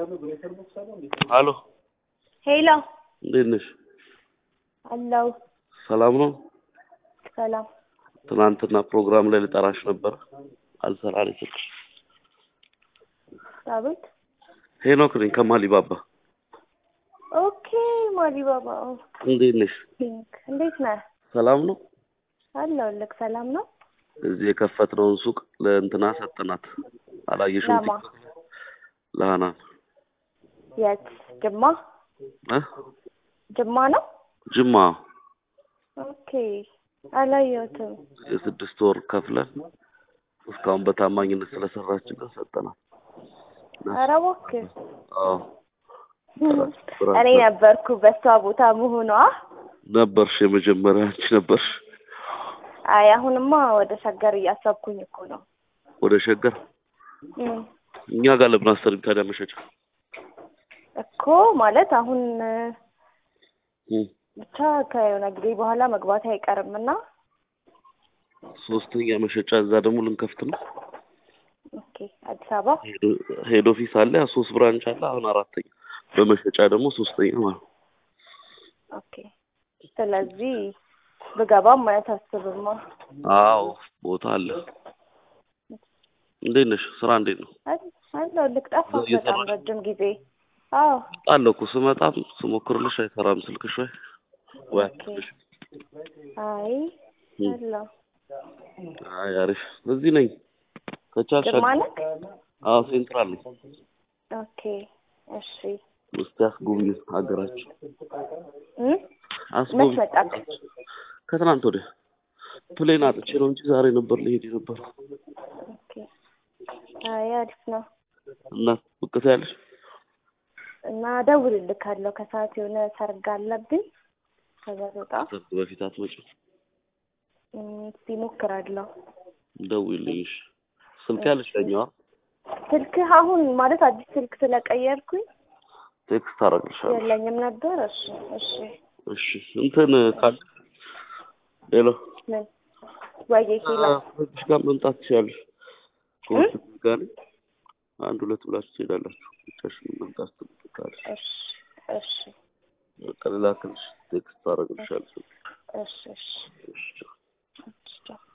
ሀሎ ሄሎ እንዴት ነሽ? አለው ሰላም ነው? ሰላም ትናንትና ፕሮግራም ላይ ልጠራሽ ነበር አልሰራ አለኝ ስልክሽ። አቤት ሄኖክ ነኝ ከማሊባባ። ኦኬ ማዲባባ እንዴት ነሽ? ፒንክ እንዴት ነህ? ሰላም ነው? አለሁልህ ሰላም ነው እዚህ የከፈትነውን ሱቅ ለእንትና ሰጠናት። አላየሽም? ለማ ለሀናን የት ጅማ እ ጅማ ነው ጅማ ኦኬ አላየሁትም የስድስት ወር ከፍለን እስካሁን በታማኝነት ስለሰራችልን ሰጠናት። ኧረ እባክህ አዎ እኔ ነበርኩ በሷ ቦታ መሆኗ ነበርሽ፣ የመጀመሪያ አንቺ ነበርሽ። አይ አሁንማ ወደ ሸገር እያሰብኩኝ እኮ ነው ወደ ሸገር እም፣ እኛ ጋር ለምን አሰሪም ታዲያ መሸጫ? እኮ ማለት አሁን እም፣ ብቻ ከሆነ ጊዜ በኋላ መግባት አይቀርም እና ሶስተኛ መሸጫ እዛ ደግሞ ልንከፍት ነው። ኦኬ አዲስ አበባ ሄዶ- ሄድ ኦፊስ አለ፣ ያ ሶስት ብራንች አለ። አሁን አራተኛ በመሸጫ ደግሞ ሶስተኛ ማለት ነው። ኦኬ ስለዚህ ብገባም አያሳስብማ አዎ ቦታ አለ። እንዴት ነሽ? ስራ እንዴት ነው? አለው ልክ ጠፋ በጣም እየሰራሽ? ረጅም ጊዜ አዎ አለ እኮ ስመጣም ስሞክርልሽ አይሰራም ስልክሽ ወይ ወይ አትልሽ። አይ እም። አለው አይ አሪፍ። እዚህ ነኝ ከቻልሽ ጅማ ነህ አዎ ሴንትራል ነኝ። ኦኬ እሺ እስቲ አስጎብኝ ሀገራችን እም? አስጎብኝ። መች መጣክ ከትናንት ወዲያ ፕሌን አጥቼ ነው እንጂ ዛሬ ነበር ልሄድ የነበረው። ኦኬ አይ አሪፍ ነው እና ብቅ ትያለሽ? እና እደውልልካለሁ ከሰዓት የሆነ ሰርግ አለብኝ ከዛ ስወጣ ሰርግ በፊት አትመጭም? እም፣ እስኪ እሞክራለሁ ደውይልኝ እሺ። ስልክ ያለሽ ለኛዋ ስልክህ አሁን ማለት አዲስ ስልክ ስለቀየርኩኝ ቴክስት አደርግልሻለሁ። የለኝም ነበር እሺ እሺ እሺ እንትን ካል ሄሎ ምን ወይዬ ሄሎ ከዚህ ጋር መምጣት ትችያለሽ። ከወንድም ጋር ነኝ። አንድ ሁለት ብላችሁ ትሄዳላችሁ። ብቻሽን መምጣት ትችላለሽ። እሺ እሺ በቃ ልላክልሽ፣ ቴክስት አደርግልሻለሁ። እሺ እሺ እሺ እሺ